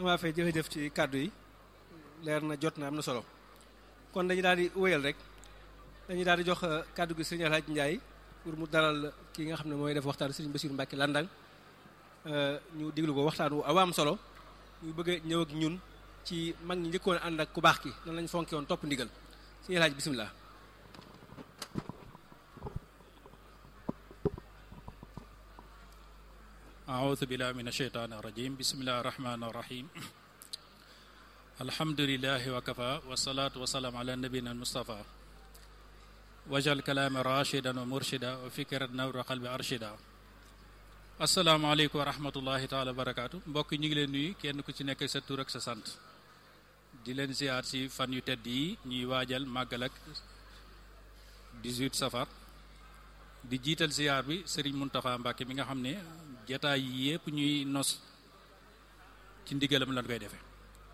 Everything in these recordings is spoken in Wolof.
maa fay jërëjëf ci kàddu yi leer na jot na am na solo kon dañu daal di wéyal rek dañuy daal di jox kàddu gi sëriñ Alhaji Ndiaye pour mu dalal ki nga xam ne mooy def waxtaan sëriñ Bassirou Mbacke Landang ñu diglu ko waxtaan wu am solo ñu bëgg a ñëw ak ñun ci mag ñi njëkkoon ànd ak ku baax ki nan lañ fonke woon topp ndigal sëriñ Alhaji bisimilah. أعوذ بالله من الشيطان الرجيم بسم الله الرحمن الرحيم الحمد لله وكفى والصلاة والسلام على نبينا المصطفى وجعل كلام راشدا ومرشدا وفكرة نور قلب أرشدا asalaamaaleykum wa rahmatullahi taala wa barakaatu mbokk ñu ngi leen nuyu kenn ku ci nekk sa tur ak sa sant di leen ziar ci fan yu tedd yi ñuy waajal màggal ak 18 safar di jiital ziar bi Serigne Mountakha Mbacké mi nga xam ne jataay yi yépp ñuy nos ci ndigalam lan koy defee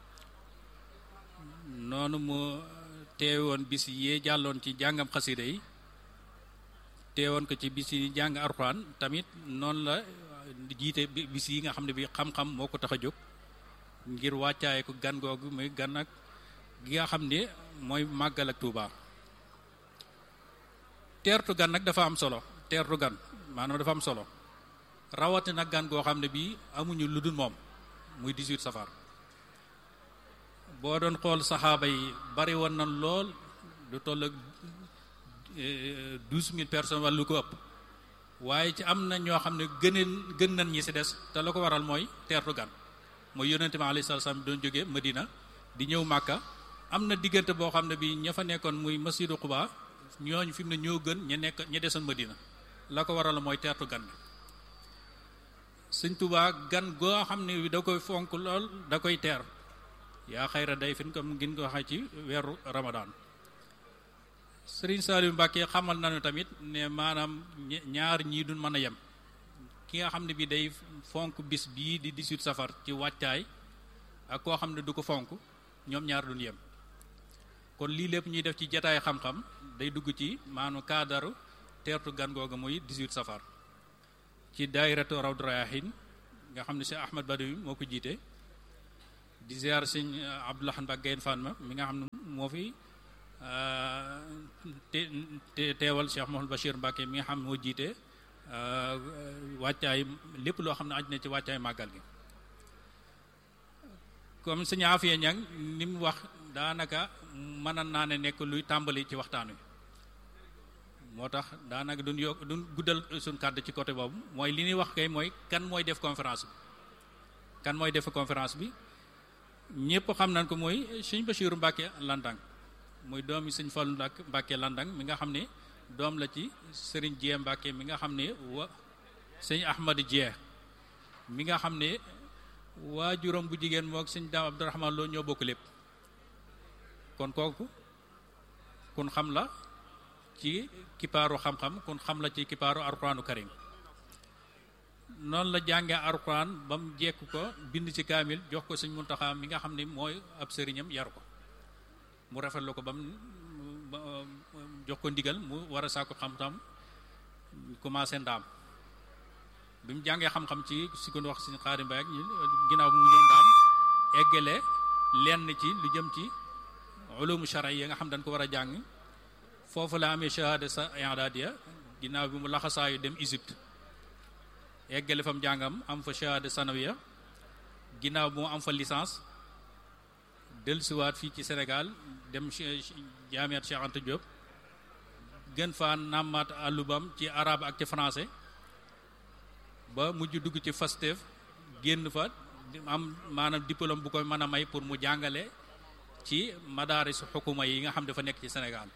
noonu mu teewoon bis yee jàlloon ci jàngam xasida yi teewoon ko ci bis yi jàng Alxuraan tamit noonu la jiite bis yi nga xam ne bi xam-xam moo ko tax a jóg ngir wàccaaye ko gan googu muy gan ak gi nga xam ne mooy màggal ak Tuuba teertu gan nag dafa am solo teertu gan maanaam dafa am solo rawati nag gan goo xam ne bii amuñu lu dul moom muy 18 safar boo doon xool saxaaba yi bari woon na lool lu toll ak douze mille personnes wala lu ko ëpp waaye ci am na ñoo xam ne gëneen gën nañ ñi ci des te la ko waral mooy teertu gan mooy yonente bi alayhi salaam doon jógee Medina di ñëw Màkka am na diggante boo xam ne bi ña fa nekkoon muy masjidu Quba ñooñu fi mu ne ñoo gën ña nekk ña desoon Medina la ko waral mooy teertu gan bi sëñ Tuubaa gan goo xam ne da koy fonk lool da koy teer yaa xayra day fin comme ngeen ko waxee ci weeru Ramadan Sëriñ Saliou Mbacke xamal nañu tamit ne maanaam ñaar ñii duñ mën a yem ki nga xam ne bi day fonk bis bii di 18 safar ci wàccaay ak koo xam ne du ko fonk ñoom ñaar duñ yem kon lii lépp ñuy def ci jataay xam-xam day dugg ci maanu kaadaru teertu gan googu muy 18 safar ci daayiratu Rawdu Rayaahin nga xam ne si Ahmad Badawi moo ko jiite di ziar sëñ Abdoulahan Mbacke Gaynde Fatma mi nga xam ne moo fi te teewal Cheikh Mouhamadou Bachir Mbacke mi nga xam moo jiite wàccaay lépp loo xam ne aj na ci wàccaay màggal gi comme sëñ Afia Ñang ni mu wax daanaka mën naa ne nekk luy tàmbali ci waxtaan wi moo tax daanaka duñ yokk duñ guddal suñ kàddu ci côté boobu mooy li ñuy wax kay mooy kan mooy def conférence bi kan mooy def conférence bi ñëpp xam nañ ko mooy sëñ Bachiru Mbacke Landang muy doom yi sëñ Fallu Mbàkke Landang mi nga xam ne doom la ci sëriñ Jee Mbàkke mi nga xam ne wa sëñ Ahmadu Jee mi nga xam ne waajuram bu jigéen mook sëñ Daam Abdurahmaan Lo ñoo bokk lépp kon kooku kun xam la ci kipaaru xam-xam kun xam la ci kipaaru Alxuraanu Karim noonu la jàngee Alxuraan ba mu jekk ko bind ci kaamil jox ko sëñ Muntaxa mi nga xam ne mooy ab sëriñam yar ko mu rafetlu ko ba mu jox ko ndigal mu war a sàkku xam-xam commencé ndaam bi mu jàngee xam-xam ci si ko wax si xaari mbay ak ginnaaw mu ñëw ndaam eggale lenn ci lu jëm ci ulumu shara yi nga xam dañ ko war a jàng foofu la amee shahada sa i'dadiya ginnaaw bi mu laxasaayu dem Égypte eggale fa mu jàngam am fa shahada sanawiya ginnaaw bi mu am fa licence dellusiwaat fii ci Sénégal dem jaamiat Cheikh Anta Diop gën faa nàmmaat àllubam ci arabe ak ci français ba mujj dugg ci FASTEF génn fa am maanaam diplôme bu koy mën a may pour mu jàngale ci madaaris xukuma yi nga xam dafa nekk ci Sénégal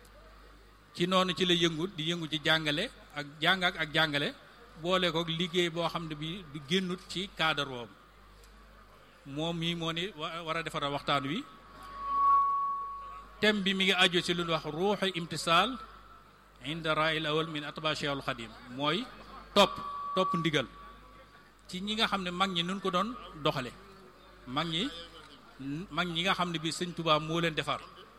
ci noonu ci la yëngu di yëngu ci jàngale ak jàng ak jàngale boole ko liggéey boo xam ne bi du génnut ci cadre boobu moom mii moo ni war a defara waxtaan wi thème bi mi ngi aju ci lu ñu wax ruuxu imtisaal inda rail awal min atba cheikhul xadim mooy topp topp ndigal ci ñi nga xam ne mag ñi nun ko doon doxale mag ñi mag ñi nga xam ne bi sëñ Tuubaa moo leen defar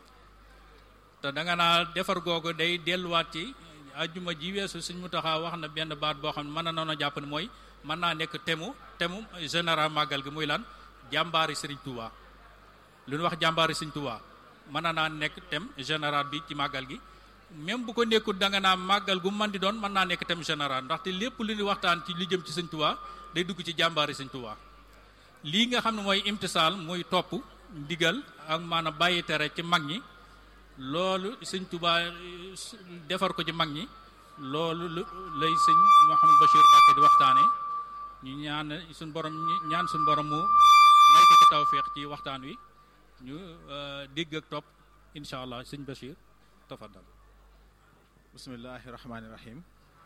te danga naa defar googu day delluwaat ci ajjuma ji weesu sëñ Muntaxa wax na benn baat boo xam ne mën na noonu jàpp ne mooy mën naa nekk temu temu général màggal gi muy lan jàmbaari Serigne Touba lu ñu wax jàmbaari Serigne Touba mën na naa nekk thème général bi ci màggal gi même bu ko nekkul da nga naa màggal gu man di doon mën naa nekk thème général ndaxte lépp lu ñu waxtaan ci li jëm ci Serigne Touba day dugg ci jàmbaari Serigne Touba lii nga xam ne mooy imtisaal muy topp ndigal ak maanaam bàyyi tere ci mag ñi loolu Serigne Touba defar ko ci mag ñi loolu lay sëñ Mouhamed Bachir Mbacké di waxtaane ñu ñaan suñ borom ñaan suñ borom mu may ko ci tawféex ci waxtaan wi ñu dégg ak topp incha allah sëñ Bachir tafaddal bismillahi rahmaani rahim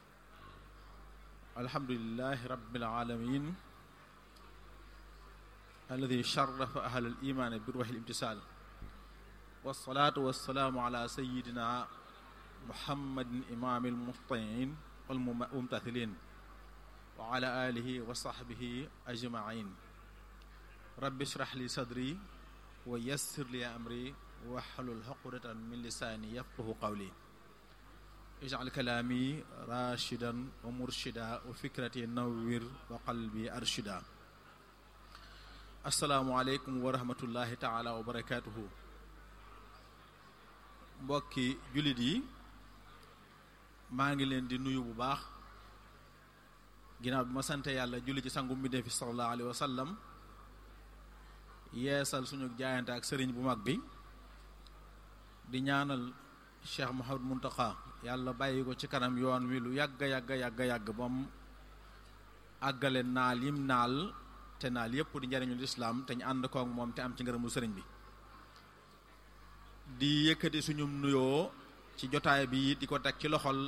alhamdulilahi rabbil alamin alladi sharafa ahal al iman bi ruuxi al imtisal wasalaatu wasalaamu ala sayidina muhammadin imaami almuhtiin wal mumtathilin wa ala alihi wa sahbihi ajmain rabbi shrah li sadri wa yassir li amri wahlul uqdatan min lisaani yafqahu qawli ij'al kalaami rashidan wa murshida wa fikrati nawwir wa qalbi arshida assalaamu aleykum wa rahmatullahi taala wa barakatuhu mbokki jullit yi maa ngi leen di nuyu bu baax ginnaaw bi ma sante yàlla julli ci sangu mbindee fi sallallahu alayhi wa sallam yeesal suñu jaayante ak sëriñ bu mag bi di ñaanal Cheikh Mouhamed Mountakha yàlla bàyyi ko ci kanam yoon wi lu yàgg yàgg yàgg yàgg ba mu àggale naal yim naal te naal yépp di njariñul islaam te ñu ànd kook moom te am ci ngërëmul sëriñ bi di yëkkati suñu nuyoo ci jotaay bi di ko teg ci loxol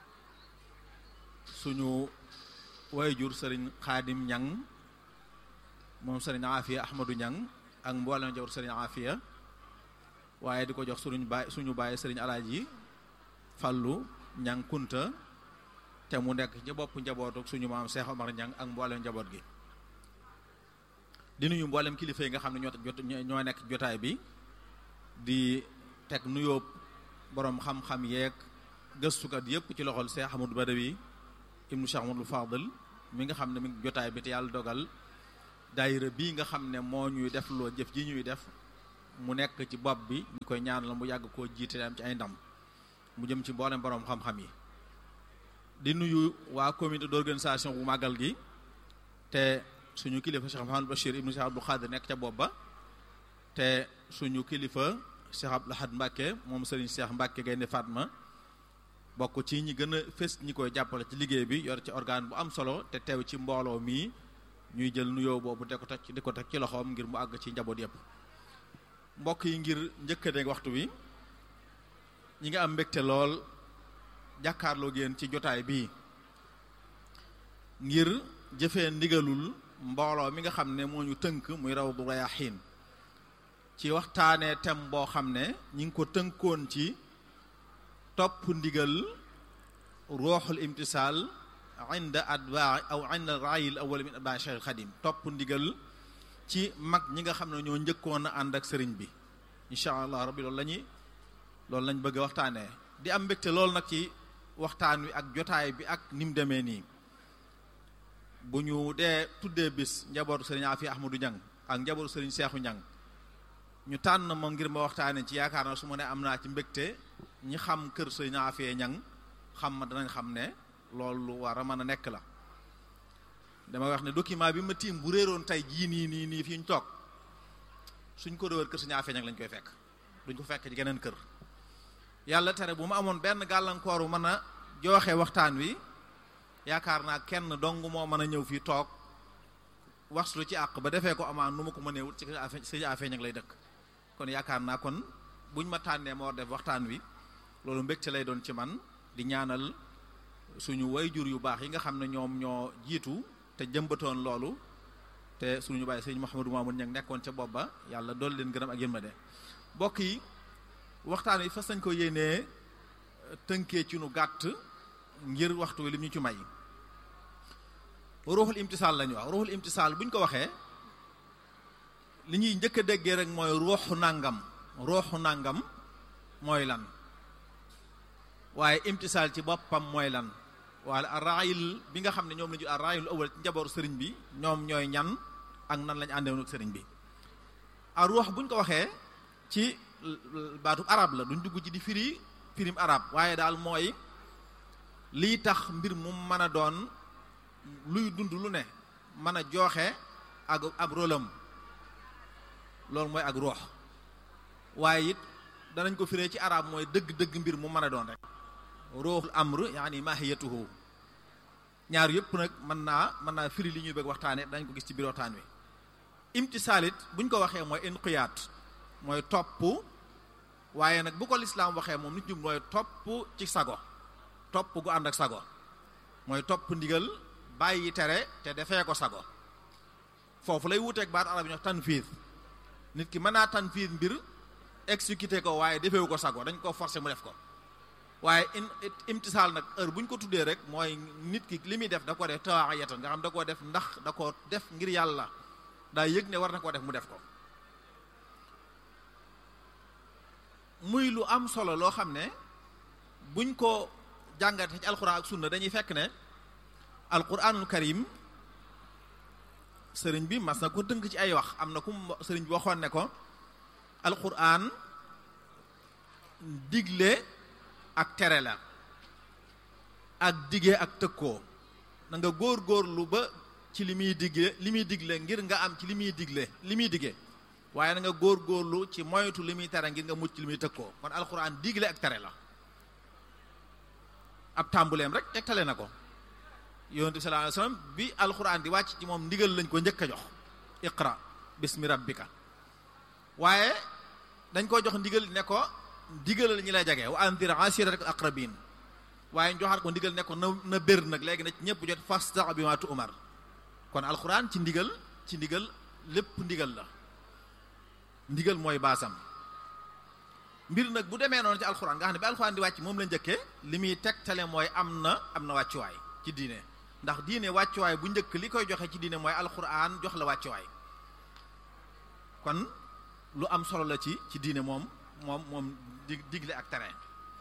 suñu wayjur sëriñ xaadim ñang moom sëriñ Afia Ahmadou ñang ak mboolem jawr sëriñ Afia waaye di ko jox suñu baay suñu baay sëriñ alaaji Fallu ñang kunta te mu nekk ci bopp njabootu suñu maam Cheikh Omar ñang ak mboolem njaboot gi di nuyu mboolem kilifa yi nga xam ne ñoo jot ñoo nekk jotaay bi di teg nuyoo boroom xam-xam yeeg gëstukat yépp ci loxol Cheikh Ahmadou Badawi ibnu Cheikh Ahmadou Fadl mi nga xam ne mi ngi jotaay bi te yàlla dogal daayira bii nga xam ne moo ñuy def loo jëf ji ñuy def mu nekk ci bopp bi ñu koy ñaanal mu yàgg koo jiite am ci ay ndam mu jëm ci mboolem boroom xam-xam yi di nuyu waa comité d'organisation bu màggal gi te suñu kilifa Cheikh Mouhamadou Bachir ibnu Cheikh Abdou Khadir nekk ca bopp ba te suñu kilifa Cheikh Abdou Lahad Mbacke moom Serigne Cheikh Mbacke Gaynde Fatma bokk ci ñi gën a fës ñi koy jàppale ci liggéey bi yor ci organe bu am solo te teew ci mbooloo mii ñuy jël nuyoo boobu di ko teg di ko teg ci loxoom ngir mu àgg ci njaboot yépp mbokk yi ngir njëkkate waxtu wi ñi nga am mbégte lool jàkkaarloo génn ci jotaay bii ngir jëfee ndigalul mbooloo mi nga xam ne moo ñu tënk muy Rawdu Rayaahiin ci waxtaanee thème boo xam ne ñi ngi ko tënkoon ci topp ndigal ruuxul imtisaal inda atbaa aw inda raayil awwal min atbaa Cheikh Xadim topp ndigal ci mag ñi nga xam ne ñoo njëkkoon a ànd ak sëriñ bi incha allah rabbi loolu la ñuy loolu lañ bëgg a waxtaanee di am mbégte loolu nag ci waxtaan wi ak jotaay bi ak ni mu demee nii bu ñu dee tuddee bis njabootu sëriñ Afi Ahmadou Ñang ak njabootu sëriñ Seexu Ñang ñu tànn ma ngir ma waxtaanee ci yaakaar na su ma ne am naa ci mbégte ñi xam kër sëriñ Afi Ñang xam ma danañ xam ne loolu lu war a mën a nekk la dama wax ne document bi ma tiim bu réeroon tey jii nii nii nii fi ñu toog suñ ko réer kër sëriñ Afi Ñang lañ koy fekk duñ ko fekk ci geneen kër yàlla tere bu ma amoon benn gàllankooru mën a jooxe waxtaan wi yaakaar naa kenn dong moo mën a ñëw fii toog waxlu ci àq ba defee ko amaan nu ma ko mëneewul ci sëñ Afi Ñang lay dëkk kon yaakaar naa kon buñ ma tànnee moo def waxtaan wi loolu mbégte lay doon ci man di ñaanal suñu wayjur yu baax yi nga xam ne ñoom ñoo jiitu te jëmbatoon loolu te suñu bàyyi sëñ Mouhamadou Mamoun Ñang nekkoon ca bopp ba yàlla dool leen gërëm ak yërmande mbokk yi waxtaan wi fas nañ ko yéenee tënkee ci nu gàtt ngir waxtu wi lim ñu ci may ruuxul imtisaal lañu wax ruuxul imtisaal bu ñu ko waxee li ñuy njëkk a déggee rek mooy ruuxu nàngam ruuxu nàngam mooy lan waaye imtisaal ci boppam mooy lan waaye arraayil bi nga xam ne ñoom la ñu arraayil awal ci njabootu sëriñ bi ñoom ñooy ñan ak nan lañ àndewoon ak sëriñ bi a ruux buñ ko waxee ci baatu arab la duñ dugg ci di firi firim arab waaye daal mooy lii tax mbir mu mën a doon luy dund lu ne mën a jooxe ak ab rolam loolu mooy ak ruux waaye it danañ ko firee ci arab mooy dëgg-dëgg mbir mu mën a doon rek ruuxul amr yaani mahiyatuhu ñaar yëpp nag mën naa mën naa firi li ñuy bëgg waxtaane dañ ko gis ci biir waxtaan wi imtisaalit buñ ko waxee mooy inqiyaat mooy topp waaye nag bu ko lislaam waxee moom nit ñu mooy topp ci sago topp gu ànd ak sago mooy topp ndigal bàyyi tere te defee ko sago foofu lay wuteeg baat arab yi ñox tanfiir nit ki mën naa tanfiir mbir exécuté ko waaye defewu ko sago dañ ko forcer mu def ko waaye in imtisaal nag heure bu ñu ko tuddee rek mooy nit ki li muy def da ko def tawaayatan nga xam da koo def ndax da ko def ngir yàlla daa yëg ne war na koo def mu def ko muy lu am solo loo xam ne buñ ko jàngate ci alquran ak sunna dañuy fekk ne alquranul karim sëriñ bi mas na ko tënk ci ay wax am na ku sëriñ bi waxoon ne ko alquran digle ak tere la ak dige ak tëkkoo na nga góor góorlu ba ci li muy digle li muy digle ngir nga am ci li muy digle li muy dige waaye na nga góor góorlu ci moytu li muy tere ngir nga mucc li muy tëkkoo kon alxuraan digle ak tere la ab tàmbuleem rek tegtale na ko yonent bi sallallahu alayhi wasallam bi alxuraan di wàcc ci moom ndigal lañ ko njëkk a jox iqra bismi rabbika waaye dañ ko jox ndigal ne ko ndigalal ñi lay jege wa anzir ashiratak aqrabin waaye joxaat ko ndigal ne ko na na bér nag léegi na ci ñëpp jot fasta bi ma tu umar kon alxuraan ci ndigal ci ndigal lépp ndigal la ndigal mooy baasam mbir nag bu demee noonu ci alxuraan nga xam ne bi alxuraan di wàcc moom la njëkkee li muy tegtale mooy am na am na wàccuwaay ci diine ndax diine wàccuwaay bu njëkk li koy joxe ci diine mooy alxuraan jox la wàccuwaay kon lu am solo la ci ci diine moom moom moom di digle ak tere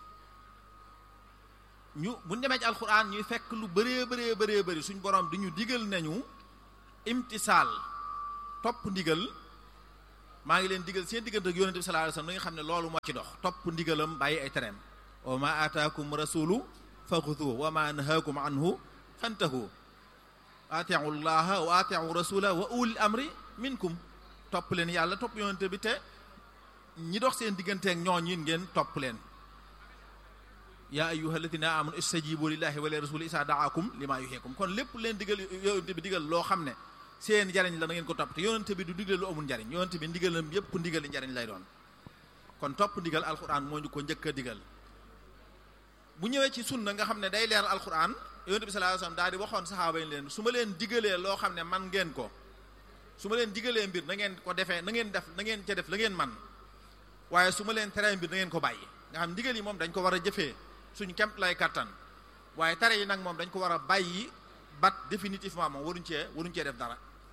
ñu bu ñu demee ci alxuraan ñuy fekk lu bëree bëree bëree bëri suñ borom di ñu digal nañu imtisaal topp ndigal maa ngi leen digal seen diggante ak yonente bi sallallahu alayhi wasallam nga xam ne loolu moo ci dox topp ndigalam bàyyi ay tereem wa ma ataakum rasulu faxuduhu wa ma nahaakum anhu fantahu atiu llaha wa atiu rasula wa ulil amri minkum topp leen yàlla topp yonente bi te ñi dox seen digganteek ñooñ yin ngeen topp leen yaa ayyuha alladina amanu istajibu lillahi wa li rasuli isa daakum lima yuhikum kon lépp leen digal yonente bi digal loo xam ne seen njariñ la na ngeen ko topp te yonente bi du digle lu amul njariñ yonente bi ndigalam yépp ndigali njariñ lay doon kon topp ndigal alquran moo ñu ko njëkk a digal bu ñëwee ci sunna nga xam ne day leer alquran yonente bi sallallahu alayhi wasallam daal di waxoon saxaaba yi leen su ma leen digalee loo xam ne man ngeen ko su ma leen digalee mbir na ngeen ko defee na ngeen def na ngeen ca def la ngeen man waaye su ma leen teree mbir na ngeen ko bàyyi nga xam ndigal yi moom dañ ko war a jëfee suñ kemt lay kattan waaye tere yi nag moom dañ ko war a bàyyi bat définitivement moom waruñ cee waruñ cee def dara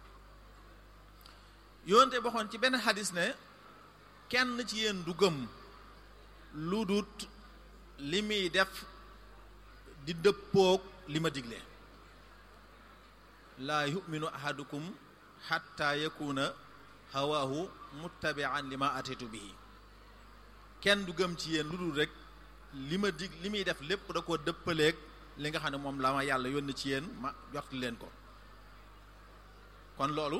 yoonte waxoon ci benn xadis ne kenn ci yéen du gëm lu dut li muy def di dëppoog li ma digle laa yuminu ahadukum xatta yakuna hawaahu muttabian li ma atitu bihi kenn du gëm ci yéen lu dul rek li ma dig li muy def lépp da koo dëppaleeg li nga xam ne moom la ma yàlla yónni ci yéen ma jot leen ko kon loolu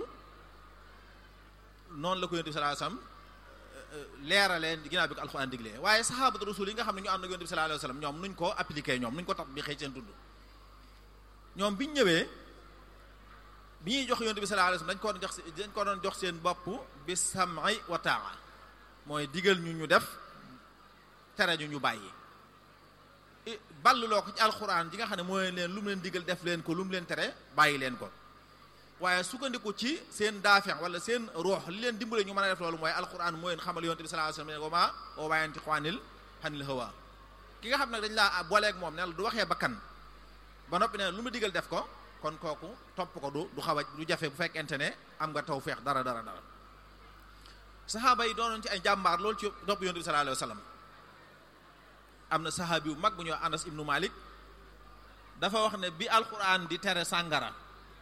noonu la ko yonent bi sallallahu alayhi wasallam leeraleen ginnaaw bi ko alxuraan diglee waaye saxaabatu rasul yi nga xam ne ñu ànd ak yonent bi sallallahu alayhi wasallam ñoom nuñ ko appliqué ñoom nuñ ko tax bi xëy seen tudd ñoom biñ ñëwee bi ñuy jox yonent bi sallallahu alayhi wasallam dañ ko doon jox dañ ko doon jox seen bopp bi sam'i wa ta'a mooy digal ñu ñu def tere ñu ñu bàyyi balluloo ko ci alxuraan ji nga xam ne mooy leen lu mu leen digal def leen ko lu mu leen tere bàyyi leen ko waaye sukkandiku ci seen daafeex wala seen ruux li leen dimbale ñu mën a def loolu mooy alquran mooy leen xamal yonte bi sallallahu alayhi wasallam ne wa ma wa ma yantiqu anil anil hawa ki nga xam nag dañ laa booleeg moom ne la du waxee bakkan ba noppi ne lu mu digal def ko kon kooku topp ko du du xaw a du jafe bu fekkente ne am nga tawfeex dara dara dara saxaaba yi doonoon ci ay jàmbaar loolu ci topp yonte bi sallallahu alayhi wasallam am na saxaabi bu mag bu ñuy Anas ibnu Malik dafa wax ne bi alquran di tere sàngara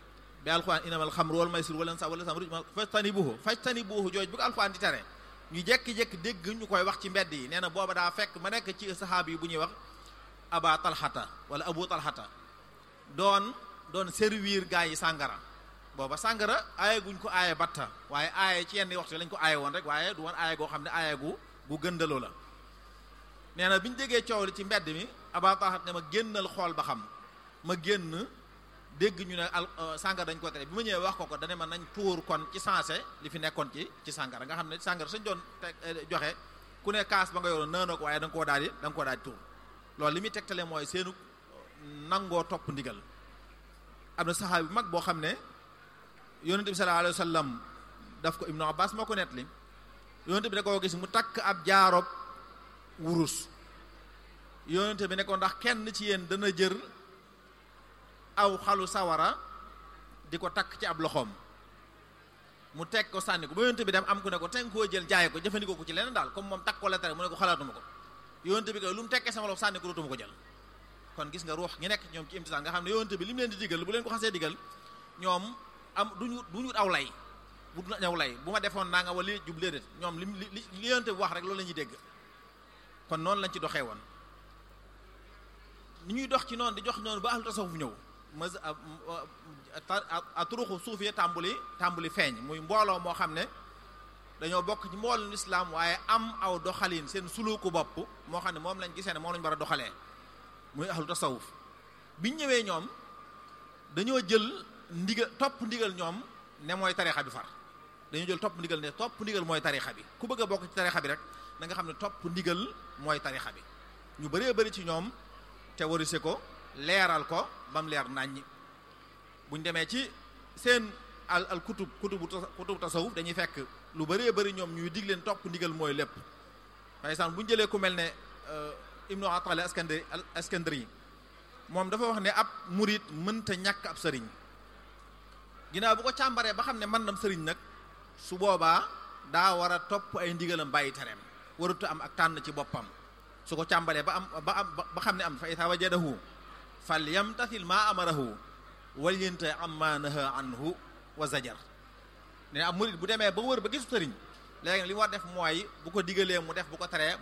bi alquran inamal xamru wal maysir wal ansab wal azlam fajtanibuhu fajtanibuhu jooj bu ko alquran di tere ñu jekki-jekki dégg ñu koy wax ci mbedd yi nee na booba daa fekk ma nekk ci saxaaba yi bu ñuy wax aba talxata wala abu talxata doon doon servir gaa yi sàngara booba sàngara aaye guñ ko aaye batta waaye aaye ci yenn waxtu lañ ko aaye woon rek waaye du woon aaye goo xam ne aaye gu gu gëndaloo la nee na bi ñu déggee coow li ci mbedd mi aba talxata ne ma génnal xool ba xam ma génn dégg ñu ne al sàngara dañ ko tere bi ma ñëwee wax ko ko dane ma nañ tuur kon ci sensé li fi nekkoon ci ci sàngara nga xam ne sàngara suñ doon teg joxe ku ne kaas ba nga yoroon naanoo ko waaye da nga koo daal di da nga koo daal di tuur loolu li muy tegtale mooy seenu nangoo topp ndigal am na saxaabi bu mag boo xam ne yonente bi sallallahu alayhi wa sallam daf ko ibnu abbas moo ko nettali yonente bi da koo gis mu takk ab jaarob wurus yonente bi ne ko ndax kenn ci yéen dana jër aw xalu sawara di ko takk ci ab loxoom mu teg ko sànni ko ba yonente bi dem am ku ne ko teg koo jël jaay ko jëfandikoo ko ci leneen daal comme moom takk ko la tere mu ne ko xalaatuma ko yonente bi koy lu mu tekkee sama loxo sànni ko dootuma ko jël kon gis nga ruux ñi nekk ñoom ci imtisaan nga xam ne yonente bi li mu leen di digal bu leen ko xasee digal ñoom am duñu duñu aw lay bu du ñaw lay bu ma defoon naa nga wala li jub déedéet ñoom li li li yonente bi wax rek loolu la ñuy dégg kon noonu lañ ci doxee woon ni ñuy dox ci noonu di jox noonu ba ahlu tasawuf ñëw ma a turuxu suufiya tàmbuli tàmbuli feeñ muy mbooloo moo xam ne dañoo bokk ci mbooloo islam waaye am aw doxalin seen suluku bopp moo xam ne moom lañ gisee ne moom lañ war a doxalee muy ahlu tasawuf biñ ñëwee ñoom dañoo jël ndigal topp ndigal ñoom ne mooy tarixa bi far dañoo jël topp ndigal ne topp ndigal mooy tarixa bi ku bëgg a bokk ci tarixa bi rek da nga xam ne topp ndigal mooy tarixa bi ñu bëree bëri ci ñoom te warise ko leeral ko ba mu leer naññi buñ demee ci seen al al kutub kutubu kutubu tasawuf dañuy fekk lu bëree bëri ñoom ñuy dig leen topp ndigal mooy lépp par exemple bu ñu jëlee ku mel ne ibnu atali askandari askandari moom dafa wax ne ab murit mënta ñàkk ab sëriñ ginnaaw bu ko càmbaree ba xam ne mën nam sëriñ nag su boobaa daa war a topp ay ndigalam bàyyi tereem warutu am ak tànn ci boppam su ko càmbaree ba am ba am ba xam ne am fa ita wajadahu fal yamtathil ma amarahu wal yente amma naha anhu wa zajar ne ab murit bu demee ba wër ba gisu sëriñ léegi li mu war def mooy bu ko digalee mu def bu ko teree